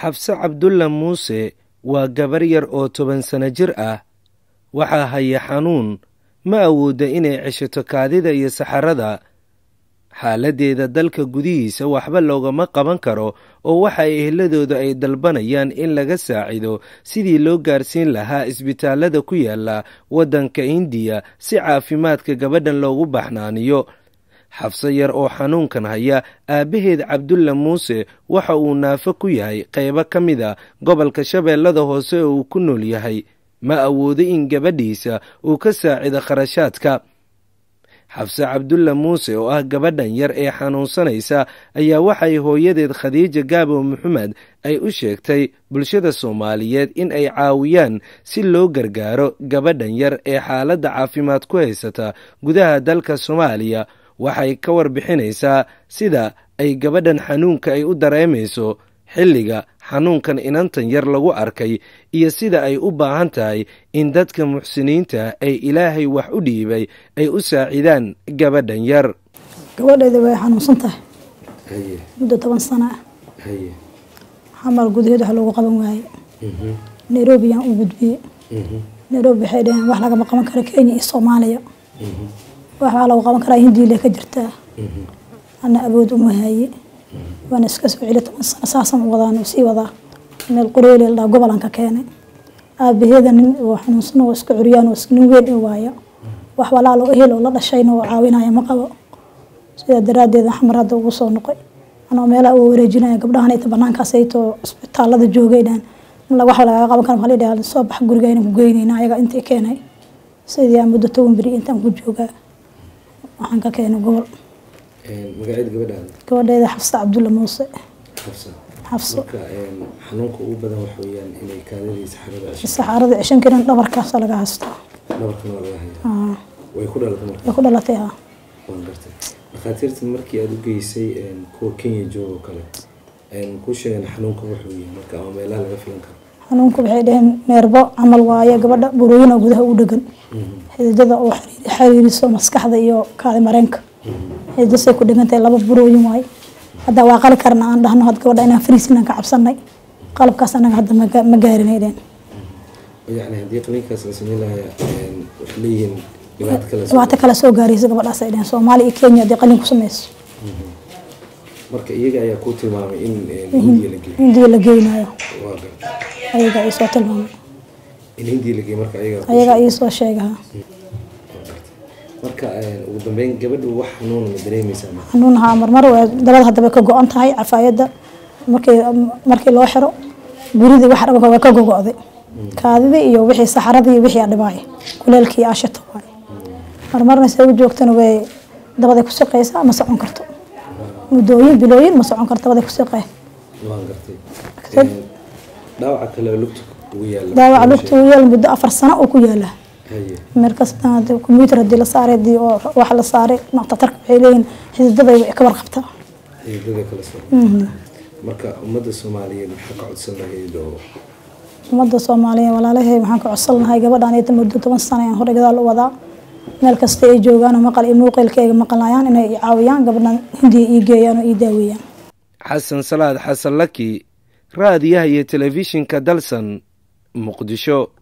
xabse cabdulla muuse waa gabar yar oo toban sano jir ah waxaa haya xanuun ma awoodda inay ceshato kaadida iyo saxarada xaaladdeeda dalka gudihiisa waxba loogama qaban karo oo waxa ehladooda ay dalbanayaan in laga saacido sidii loo gaarsiin lahaa isbitaallada ku yaala waddanka indiya si caafimaadka gabadhan loogu baxnaaniyo xabse yar oo xanuunkan haya aabbaheed cabdulla muuse waxa uu naafo ku yahay qaybo ka mid a gobolka shabeellada hoose oo uu ku nool yahay ma awoodo in gabadhiisa uu ka saacido kharashaadka xabse cabdulla muuse oo ah gabadhan yar ee xanuunsanaysa ayaa waxay hooyadeed khadiija gaabo maxamed ay u sheegtay bulshada soomaaliyeed in ay caawiyaan si loo gargaaro gabadhan yar ee xaaladda caafimaad ku haysata gudaha dalka soomaaliya waxay ka warbixinaysaa sida ay gabadhan xanuunka ay u dareemayso xilliga xanuunkan inantan yar lagu arkay iyo sida ay u baahan tahay in dadka muxsiniinta ay ilaahay wax u dhiibay ay u saacidaan gabadhan yar gabadheeda way xanuunsan tahay muddo toban sano ah xamal gudaheed wax loogu qaban waaye nairobi yaan u gudbiyey nairobi waxay dhaheen wax lagama qaban karo kenya iyo soomaaliya waxaa lagu qaban karaa hindiile ka jirtaa ana awood uma haye waana iska soo celi toban sano saasan u wadaan sii wadaa meel qoreeli ladhaa gobolan ka keenay aabaheeda nin oo xanuunsan oo iska curyaan oo nin weyn i waaya wax walaalo ehel oo la dhashayna oo caawinaya ma qabo sidaa daraaddeed xamar hadda ugu soo noqoy anoo meelaha uga wareejinaya gabdhahan inta banaankaas aytoo isbitaalada joogay dhan wax lagaga qaban kara maxaa la soo bax guriga inaan ku geynayna ayaga intii keenay sidii aan muddo toban beri intaan ku joogaa waxaan ka keenay gobol magaceed gabadhaada gabadheeda xafsa cabdulla muuse xabsa xafso marka xanuunka ugu badan waxa weeyaan inay kaadadii saxarada cesho saxaarada cishan karin dhabarkaasa laga haystaa dhabarkana waa laga hayaa Aa, way ku dhalatay marka way ku dhalatay ha waan gartay dhakhaatiirtan markii aada u geysay kuwa kenya jooga oo kale kuu sheegeen xanuunka wuxuu yahay marka ama meelaha laga filan karo xanuunku waxay dhaheen meerbo camal waaye gabadha burooyin oo gudaha u dhegan xididada oo xiriir- xiriiriso maskaxda iyo kaadi mareenka xididasay ku dhegan tahay laba burooyin waaye hadda waa qali karna aan dhahno had gabadha inaan fariisinaan ka cabsanay qalabkaas anaga hadda ma ga- ma gaarinay dheen yacni haddii qaliinkaas la sameyn lahaa waxay leeyihiin dhibaato kale soo- dhibaato kale soo gaaraysa gabadhaas ay dheheen soomaaliya iyo kenya haddii qalin ku samayso marka iyaga ayaa kuu tilmaamay in hindiya la geeyo hindiya la geynayo waa gartay ayaga ii soo tilmaamay in hindiya la geeyo marka ayaga ayaga ii soo sheegaha marka ugu dambeyn gabadhu wax xanuuna ma dareemaysaa marka xanuunaha marmar way dabada hadda way ka go-an tahay cafaayadda markii markii loo xiro guridii wax dhaba way ka gogo'day kaadidii iyo wixii saxaradii iyo wixii adhibaay kuleelkii ashito waay marmarna se u joogtana way dabaday ku shaqeysaa ma socon karto muddooyin bilooyin ma socon karto dabaday ku shaqee waan gartay Kadib- dhaawaca kale oo lugta ugu yaala daawaca lugta uu yaal muddo afar sano oo ku yaala haye markasta combyuutar haddii la saaray haddii oo wax la saaray dhakhtarka waxay leeyihin xididaday way ka warqabtaa xidiidada kala soo marka ummadda soomaaliyeed maxaa ka codsan lahayd oo ummadda soomaaliyeed walaalahay waxaan ka codsan lahay gabadhan iyada muddo toban sano ayaan hore gadaal u wadaa meel kasta ay joogaan oo maqal iyo muuqeelkayga maqlayaan inay i caawiyaan gabadhan hindiya ii geeyaan oo ii daaweeyaan xasan salaad xasan laki raadiyaha iyo telefishinka dalsan muqdisho